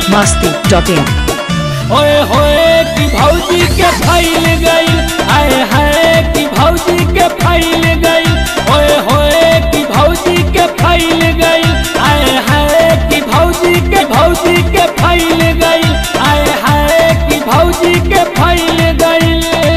Masti dot in ओए होए कि भौजी के फैल गई आए हाय कि भौजी के फैल गई ओए होए कि भौजी के फैल गई आए हाय कि भौजी के भौजी के फैल गई आए हाय कि भौजी के फैल गई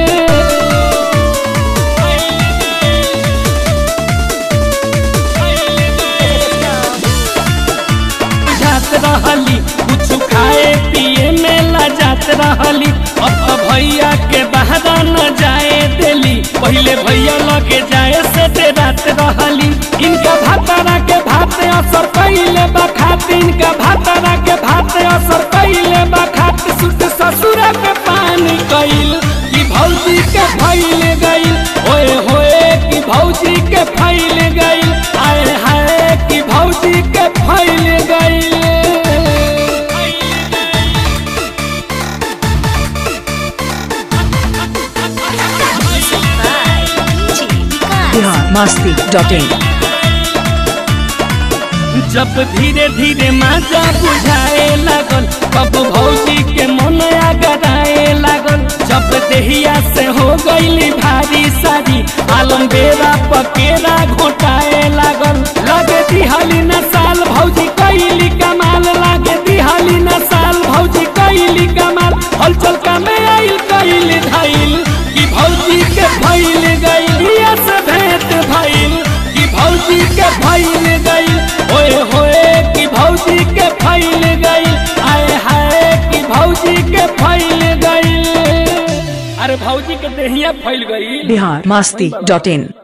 जात रहली कुछ खाए पिए में ला जात रहली अब तो भैया के बहरा न जाए देली पहले भैया लगे जाए से दे रात रहली इनका भातारा के भात असर कैले बखात इनका भातारा के भात असर कैले बखात सुत ससुरा के पानी कैल कि भौजी के फैल गई ओए होए कि भौजी के फैल गई आए हाय कि भौजी के फैल गई बिहार मस्ती डॉट इन जब धीरे धीरे माजा बुझाए लागल तब भौजी के मन आगराए लागल जब देहिया से हो गईली भारी सारी आलम बेरा पकेरा घोटाए लागल लगे दिहाली न साल भौजी कैली कमाल लागे दिहाली न साल भौजी कैली कमाल हलचल का में आइल कैली धाइल कि भौजी के भइल गइल या से भेंट भइल कि भौजी के फैल गई ओए होए कि भौजी के फैल गई आए हाय कि भौजी के फैल गई अरे भौजी के देहिया फैल गई बिहार मस्ती डॉट इन